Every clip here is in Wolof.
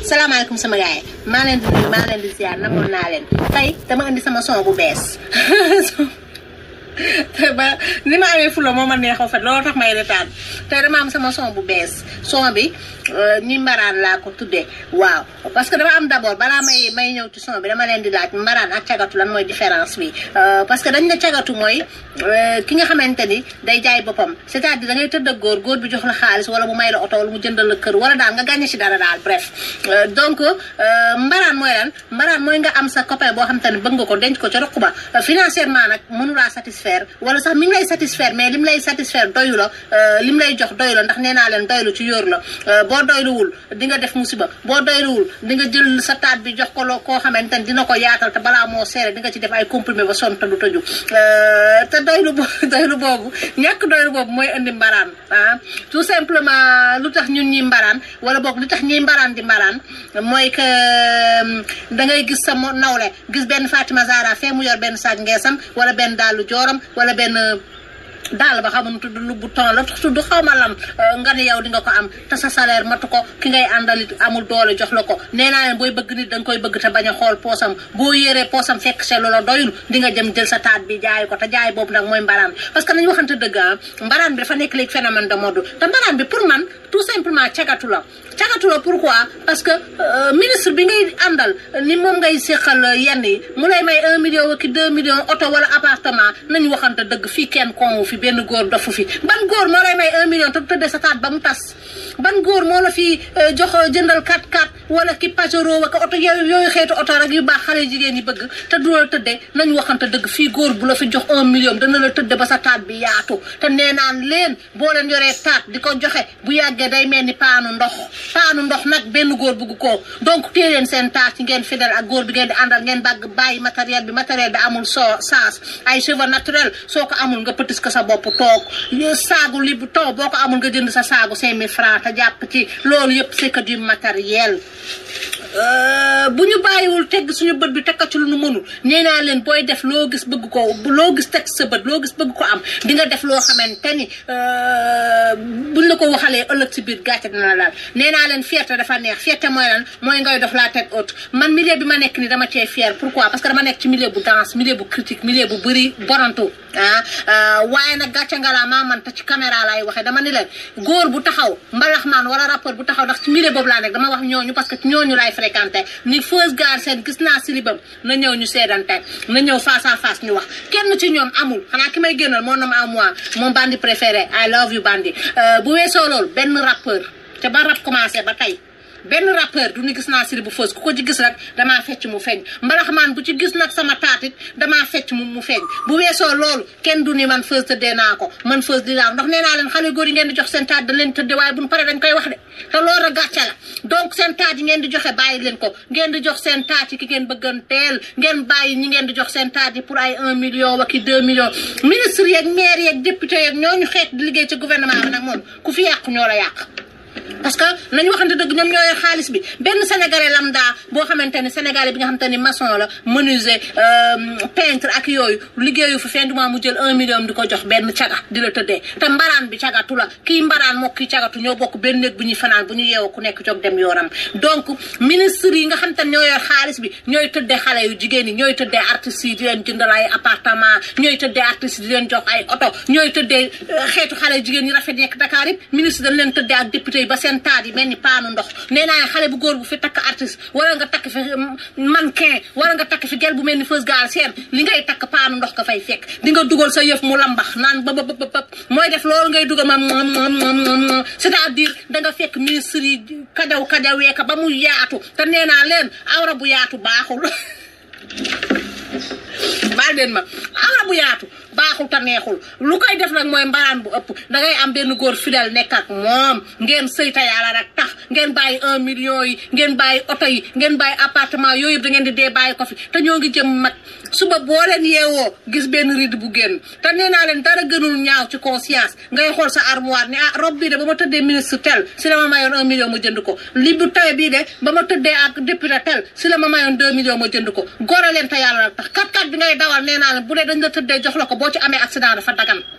salaamaaleykum sama gars yi maa leen di nuyu maa leen di ziar namoon naa leen tey dama indi sama son bu bees te ba ni ma amee fula moo ma neexoo fa loolu tax may retaan tey dama am sama son bu bees son bi ñi mbaraan laa ko tuddee waaw parce que dama am d'abord balaa may may ñëw ci son bi dama leen di laaj mbaraan ak cagatu lan mooy différence bi parce que dañ ne cagatu mooy ki nga xamante ni day jaay boppam c'est-à-dire da ngay tëdd ak góor góor bi jox la xaalis wala mu may la oto wala mu jëndal la kër wala daal nga gagné ci dara daal bref donc mbaraan mooy lan mbaraan mooy nga am sa copain boo xamante ni bëgg nga ko denc ko ca roq ba financièrement nag mënulaa satisfaire wala sax mi ngi lay satisfaire mais lim lay satisfaire doyu la lim lay jox doyu la ndax nee naa leen doylu ci yóor la boo doyluwul di nga def musiba boo doyluwul di nga jël sa taat bi jox ko loo koo xamante ni dina ko yaatal te balaa moo seere di nga ci def ay comprimé ba sonn te du tëju te doylu bo doylu boobu ñàkk doylu boobu mooy indi mbaraan ah tout simplement lu tax ñun ñi mbaraan wala boog lu tax ñiy mbaraan di mbaraan mooy que da ngay gis sa nawle gis benn Fatima Zara fee mu yor benn saag ngeesam wala benn daalu jooram wala benn daal ba xamuñu tudd lu bu ton la tudd xaw ma lam nga ne yow di nga ko am te sa salaire matu ko ki ngay àndalit amul doole jox la ko nee naa leen booy bëgg nit da nga koy bëgg te bañ a xool poosam boo yéree poosam fekk se loola doyul di nga jëm jël sa taat bi jaay ko te jaay boobu nag mooy mbaraan parce que nañu waxante dëgg ah mbaraan bi dafa nekk léegi phénomène de mode te mbaraan bi pour man tout simplement cagatu la cagatu la pourquoi parce que ministre bi ngay àndal ni moom ngay séqal yenn yi mu lay may un million waki deux millions oto wala appartement nañu waxante dëgg fii kenn konwu fi benn góor dofu fi ban góor moo lay may un million te tëddee sa taat ba mu tas ban góor moo la fi jox jëndal 4x4 wala ki Pajero waka oto yooyu yooyu xeetu oto rek yu baax xale jigéen yi bëgg te du la tëddee nañu waxante dëgg fii góor bu la fi jox un million dana la tëdde ba sa taat bi yaatu te nee naan leen boo leen yoree taat di ko joxe bu yàggee day mel ni paanu ndox paanu ndox nag benn góor bugg ko donc téye leen seen taat yi ngeen fidèle ak góor bi ngeen di àndal ngeen bàgg bàyyi matériel bi matériel bi amul soo saas ay cheveux naturel soo ko amul nga pëtis ko sa bopp toog saagu li bu taw boo ko amul nga jënd sa saagu cinq mille francs te jàpp ci loolu yëpp c'est que du matériel bu ñu bàyyiwul tegg suñu bët bi teg ko ci lu nu mënul nee naa leen booy def loo gis bëgg ko loo gis teg sa bët loo gis bëgg ko am di nga def loo xamante ni buñ la ko waxalee ëllëg ci biir gàcce dina la daal nee naa leen fierté dafa neex fierté mooy lan mooy ngay def la tête haute man milieu bi ma nekk ni dama cee fier pourquoi parce que dama nekk ci milieu bu danse milieu bu critique milieu bu bëri borantu ah waaye nag gàcce nga laa maa man te ci caméra laay waxee dama ni leen góor bu taxaw mbalaxmaan wala rappeur bu taxaw ndax ci milieu boobu laa nekk dama wax ñooñu parce que ñooñu laay fréquenté ni Feuz Galsen gis naa silibam na ñëw ñu seedante na ñëw face à face ñu wax kenn ci ñoom amul xanaa ki may génnal moo nom à moi mon bandi préféré I love you bandi bu weesoo loolu benn rappeur te ba rap commencé ba tey benn rappeur du ni gis naa siri bu Feuz ku ko ci gis rek damaa fecc mu feeñ mbalaxmaan bu ci gis nag sama taatit damaa fecc mu mu feeñ bu weesoo loolu kenn du ni man Feuz tëddee naa ko man Feuz di daaw ndax nee naa leen xale góor yi ngeen di jox seen taat da leen tëddee waaye buñ paree dañ koy wax de te loolu gàcce la donc seen taat yi ngeen di joxe bàyyi leen ko ngeen di jox seen taat yi ki ngeen bëgganteel ngeen bàyyi ñi ngeen di jox seen taat yi pour ay un million waki deux millions ministre yeeg maire yeeg député yeeg ñooñu xeet di liggéey ci gouvernement bi nag moom ku fi yàqu ñoo la yàq parce que nañu waxante dëgg ñoom ñooy xaalis bi benn sénégalais lambda boo xamante ni sénégalais bi nga xamante ni maçon la menuisier peintre ak yooyu liggéeyu fi fin du mois mu jël un million di ko jox benn caga di la tëddee te mbaraan bi cagatu la kii mbaraan moo kii cagatu ñoo bokk benn néeg bu ñuy fanaan bu ñu yeewoo ku nekk jóg dem yoonam donc ministre yi nga xamante ni ñoo yor xaalis bi ñooy tëddee xale yu jigéen yi ñooy tëddee artistes yi di leen jëndal ay appartement ñooy tëddee artistes yi di leen jox ay oto ñooy tëddee xeetu xale yu jigéen yi rafet nekk Dakar yëpp ministre dañ leen tëddee ak député ba seen taat yi mel ni paanu ndox nee naa xale bu góor bu fi takk artiste wala nga takk fi mannequin wala nga takk fi gel bu mel ni Feuz Galsen li ngay takk paanu ndox ka fay fekk di nga dugal sa yëf mu lambax naan ba ba ba ba mooy def loolu ngay dugal ma c'est-à-dire da nga fekk ministre yi kajaw kajawee ka ba mu yaatu te nee naa leen awra bu yaatu baaxul baal leen ma awra bu yaatu baaxul te neexul lu koy def nag mooy mbaraan bu ëpp da ngay am benn góor fidèle nekk ak moom ngeen sëyta yàlla rek tax ngeen bàyyi un million yi ngeen bàyyi oto yi ngeen bàyyi appartement yooyu yëpp da ngeen di dee bàyyi ko fi te ñoo ngi jëm mag suba boo leen yeewoo gis benn riide bu génn te nee naa leen dara gënul ñaaw ci conscience ngay xool sa armoire ni ah robe bii de ba ma tëddee ministre tel si la ma mayoon un million ma jënd ko li bu tawe bii de ba ma tëddee ak député tel si la ma mayoon deux millions ma jënd ko gore leen te yàlla rek tax kat kat bi ngay dawal nee naa leen bu dee dañ la tëddee jox la ko boo ci amee accident dafa dagan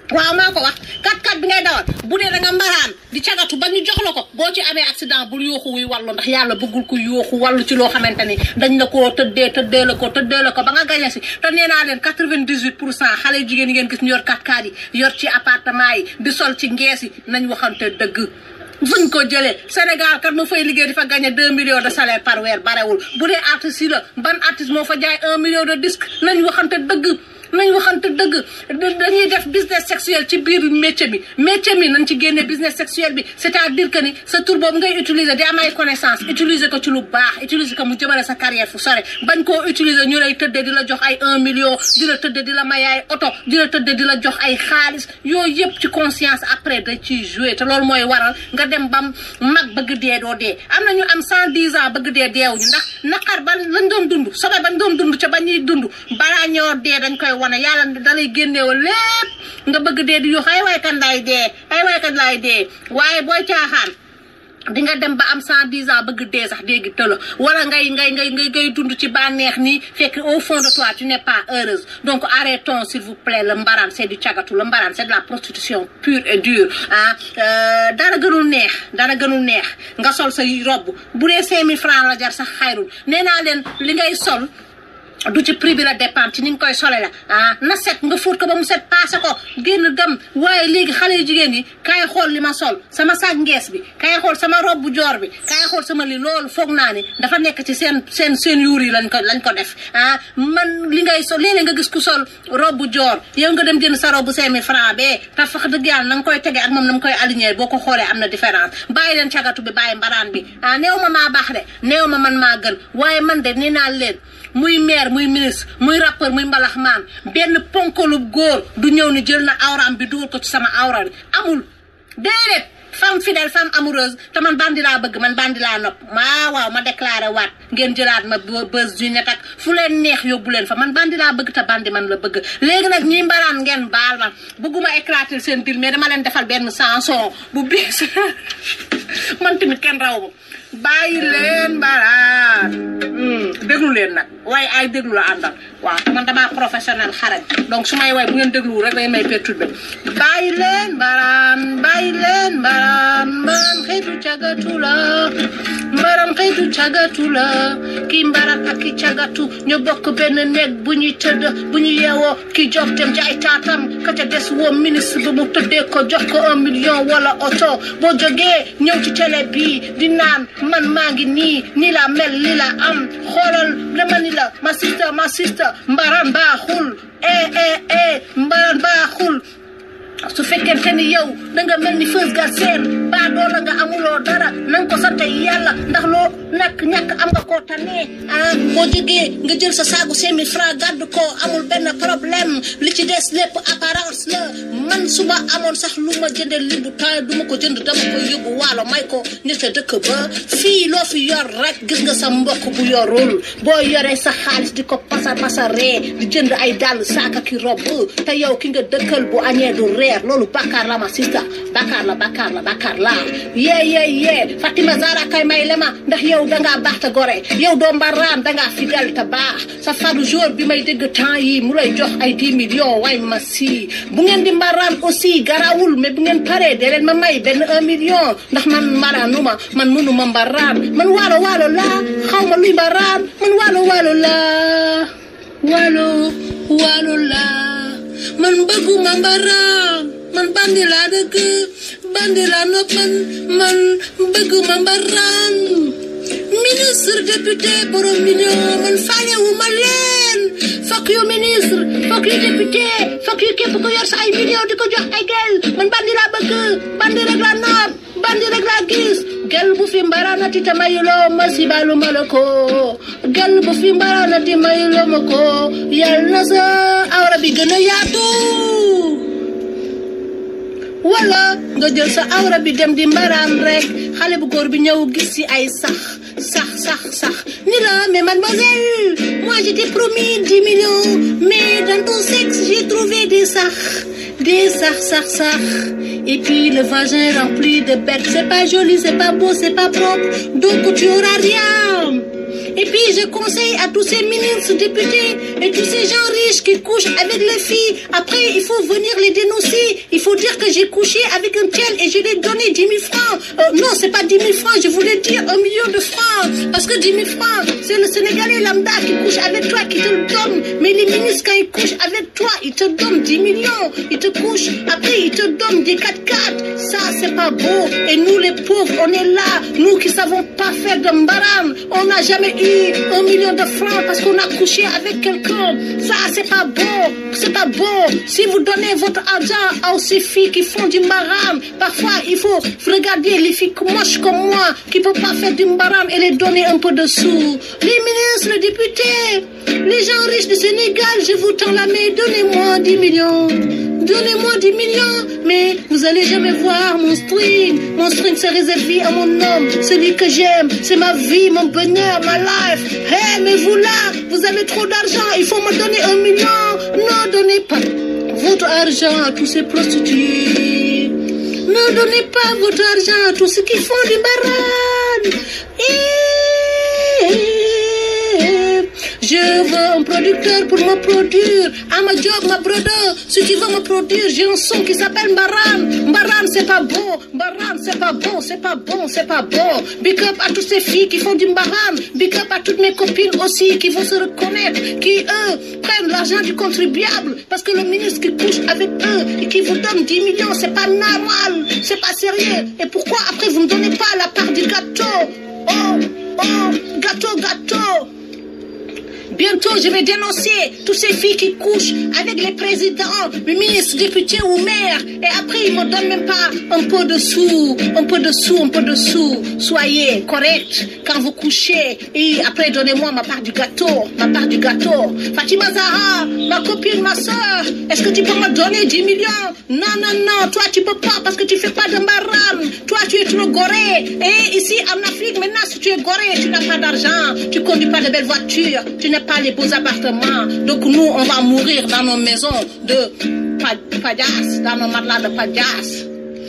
waaw maa ko wax kat kat bi ngay dawal bu dee da nga mbaraan di cagatu ba ñu jox la ko boo ci amee accident bul yooxu wuy wàllu ndax yàlla bëggul ko yooxu wàllu ci loo xamante ni dañ la koo tëddee tëddee la ko tëddee la ko ba nga gañe si te nee naa leen quatre-vingt-dix-huit pour cent xale jigéen yi ngeen gis ñu yor kat kat yi yor ci appartement yi di sol ci ngees yi nañ waxante dëgg fuñ ko jëlee Sénégal kat mu fay liggéey di fa gagné deux millions de salaire par weer barewul bu dee artiste yi la ban artiste moo fa jaay un million de disque nañ waxante dëgg nañ waxante dëgg dañuy def business sexuel ci biir métier bi métier mi nañ ci génne business sexuel bi c'est-à-dire que ni sa tur boobu ngay utiliser di am ay connaissance utiliser ko ci lu baax utiliser ko mu jëmale sa carrière fu sore bañ koo utiliser ñu lay tëddee di la jox ay un million di la tëddee di la may ay oto di la tëddee di la jox ay xaalis yooyu yëpp ci conscience après da ciy jouer te loolu mooy waral nga dem bam mag bëgg dee doo dee am na ñu am cent dix ans bëgg dee deewuñu ndax naqar ban lañ doon dund sobe bañ doon dund ca ba ñuy dund balaa ñoo dee dañ koy wane yàlla dalay génneewal lépp nga bëgg dee di yox ay waay kan laay dee ay waay kan laay dee waaye booy caaxaan di nga dem ba am cent dix ans bëgg dee sax dégg tëla wala ngay ngay ngay ngay ngay dund ci bànneex nii fekk au fond de toi tu n'es pas heureuse donc arrêtons s'il vous plaît le mbaraan c'est du cagatu le mbaraan c'est de la prostitution pure et dure ah dara gënul neex dara gënul neex nga sol sa robe bu dee cinq mille francs la jar sax xayrul nee naa leen li ngay sol du ci prix bi la dépend ci ni nga koy sole la ah na set nga fóot ko ba mu set paase ko génn dem waaye léegi xale yu jigéen yi kaay xool li ma sol sama sac ngees bi kaay xool sama robe bu joor bi kaay xool sama li loolu foog naa ni dafa nekk ci seen seen seen yuur yi lañ ko lañ ko def ah man li ngay sol léeg-léeg nga gis ku sol robe bu joor yow nga dem jënd sa robe bu cinq mille francs bee te fax dëgg yàlla na nga koy tege ak moom na nga koy aligné boo ko xoolee am na différence bàyyi leen cagatu bi bàyyi mbaraan bi ah néew ma maa baax de néew ma man maa gën waaye man de nee naa leen muy maire muy ministre muy rappeur muy mbalaxmaan benn ponkalu góor du ñëw ni jël na awraam bi dugal ko ci sama awra bi amul déedéet femme fidèle femme amoureuse te man bandi laa bëgg man bandi laa nopp maa waaw ma déclaré waat ngeen jëlaat ma bës du net ak fu leen neex yóbbu leen fa man bandi laa bëgg te bandi man la bëgg léegi nag ñi mbaraan ngeen baal ma bëgguma éclater seen dil mais dama leen defal benn chanson bu biis man tamit kenn raw ma bàyyi leen mbaraan déglu leen nag waaye ay déglu la àndal waaw te man damaa professionnel xarañ donc su may way bu ngeen déglu rek day may perturbé bàyyi leen mbaraan bàyyi leen mbaraan mbaraan xëytu cagatu la mbaraan xëytu cagatu la kii mbaraan ak ki cagatu ñu bokk benn néeg bu ñuy tëdd bu ñu yeewoo ki jox dem jaay taatam ka ca des woo ministre ba mu tëddee ko jox ko un million wala oto boo jógee ñëw ci télé bii di naan man maa ngi nii nii la mel li la am xoolal dama ni la ma sister ma sister mbaraan baaxul eh eh eh mbaraan baaxul su fekkente ni yow da nga mel ni Feuz Galsen baa doo la nga amuloo dara na nga ko sant yàlla ndax loo ñàkk ñàkk am nga koo tane ah boo jógee nga jël sa saagu cinq mille francs gàddu ko amul benn problème li ci des lépp apparence la man suba amoon sax lu ma jëndee li bu taay du ma ko jënd dama koy yóbbu waalo may ko nit a dëkk ba fii loo fi yor rek gis nga sa mbokk bu yorul boo yoree sa xaalis di ko pasar pasaree di jënd ay dàll saaka ki robb te yow ki nga dëkkal bu añee du reer loolu bakkaar la ma sista bakkaar la bakkaar la bakkaar la yee yee yee Fatima Zara kay may lema ndax yow dangaa baax te gore yow doo mbaraan dangaa fidèle te baax sa fadu jour bi may dégg temps yi mu lay jox ay 10 millions way ma si bu ngeen di mbaraan aussi garawul mais bu ngeen paree dee leen ma may benn un million ndax man mbaraanuma man mënuma mbaraan man waalo waalo laa xaw ma luy mbaraan man waalo waalo laa waalo waalo laa man bëgguma mbaraan man bandi laa dëgg bandi laa nopp man man bëgguma mbaraan ministre député borom million man faalewuma leen fokk yu ministre fokk yu député fokk yu képp ko yor sa ay million di ko jox ay gel man bandi laa bëgg bandi rek laa nopp bandi rek laa gis gel bu fi mbaraanati te mayuloo ma si balu ma la ko gel bu fi mbaraanati mayuloo ma ko yal na sa awra bi gën a yaatu wala nga jël sa awra bi dem di mbaraan rek xale bu góor bi ñëw gis ci ay sax sax sax sax ni la mais mademoiselle moi j'étais promis 10 millions mais dans ton sexe j'ai trouvé des sax des sax sax sax et puis le vagin rempli de bêtes c'est pas joli c'est pas beau c'est pas propre donc tu auras rien Et puis, je conseille à tous ces ministres, députés et tous ces gens riches qui couchent avec les filles. Après, il faut venir les dénoncer. Il faut dire que j'ai couché avec un tel et je lui ai donné 10 000 francs. Euh, non, c'est pas 10 000 francs, je voulais dire un million de francs. Parce que 10 000 francs, c'est le Sénégalais lambda qui couche avec toi, qui te le donne. Mais les ministres, quand ils couchent avec toi, ils te donnent 10 millions. Ils te couchent. Après, ils te donnent des 4x4. Ça, c'est pas beau. Et nous, les pauvres, on est là. Nous qui savons pas faire de mbaran. On n'a jamais eu un million de francs parce qu'on a couché avec quelqu'un. Ça, c'est pas beau. C'est pas beau. Si vous donnez votre argent à ces filles qui font du mbaran, parfois, il faut regarder les filles moches comme moi qui ne peuvent pas faire du mbaran et les donner un peu de sous. Les ministres, les députés, les gens riches du Sénégal, je vous tends la main. Donnez-moi 10 millions. Donnez-moi 10 millions, mais vous allez jamais voir mon string. Mon string c'est réservé à mon homme, celui que j'aime. C'est ma vie, mon bonheur, ma life. Hé, mais vous là, vous avez trop d'argent, il faut me donner un million. Non, donnez pas votre argent à tous ces prostituées. Ne donnez pas votre argent à tous ceux qui font du baran. Je veux un producteur pour me produire. I'm a job, ma brother. Si tu veux me produire, j'ai un son qui s'appelle Mbaran. Mbaran, c'est pas bon. Mbaran, c'est pas bon, c'est pas bon, c'est pas bon. Big up à toutes ces filles qui font du Mbaran. Big up à toutes mes copines aussi qui vont se reconnaître, qui eux prennent l'argent du contribuable. Parce que le ministre qui couche avec eux et qui vous donne 10 millions, c'est pas normal. C'est pas sérieux. Et pourquoi après vous ne donnez pas la part du gâteau? Oh, oh, gâteau, gâteau. Bientôt, je vais dénoncer toutes ces filles qui couchent avec les présidents, les ministres, députés ou maires. Et après, ils ne me donnent même pas un peu de sous, un peu de sous, un peu de sous. Soyez correct quand vous couchez. Et après, donnez-moi ma part du gâteau, ma part du gâteau. Fatima Zahra, ma copine, ma soeur, est-ce que tu peux me donner 10 millions Non, non, non, toi, tu peux pas parce que tu fais pas de maram. Toi, tu es trop goré. Et ici, en Afrique, maintenant, si tu es goré, tu n'as pas d'argent, tu conduis pas de belles voitures, tu n'as pas les beaux appartements. Donc nous, on va mourir dans nos maisons de padas, dans nos matelas de padas.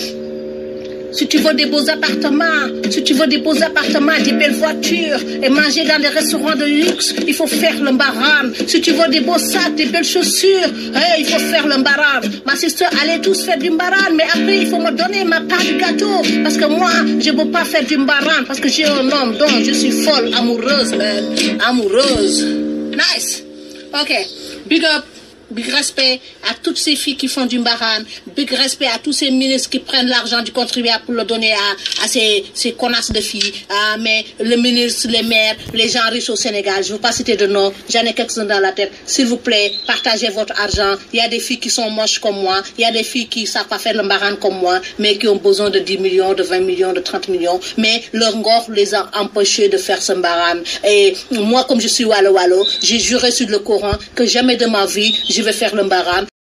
Si tu veux des beaux appartements, si tu veux des beaux appartements, des belles voitures et manger dans des restaurants de luxe, il faut faire le mbaran. Si tu veux des beaux sacs, des belles chaussures, hey, il faut faire le mbaran. Ma sister allait tous faire du mbaran, mais après il faut me donner ma part du gâteau. Parce que moi, je ne peux pas faire du mbaran parce que j'ai un homme dont je suis folle, amoureuse, man. Amoureuse. Nice. Ok. Big up. Big respect à toutes ces filles qui font du mbaran. Big respect à tous ces ministres qui prennent l'argent du contribuable pour le donner à, à ces, ces connasses de filles. Ah, mais le ministre, les maires, les gens riches au Sénégal, je ne veux pas citer de nom, j'en ai quelques-uns dans la tête. S'il vous plaît, partagez votre argent. Il y a des filles qui sont moches comme moi. Il y a des filles qui ne savent pas faire le mbaran comme moi, mais qui ont besoin de 10 millions, de 20 millions, de 30 millions. Mais leur ngor les a empêchés de faire ce mbaran. Et moi, comme je suis Wallo Wallo, j'ai juré sur le Coran que jamais de ma vie, je vais faire le mbaran.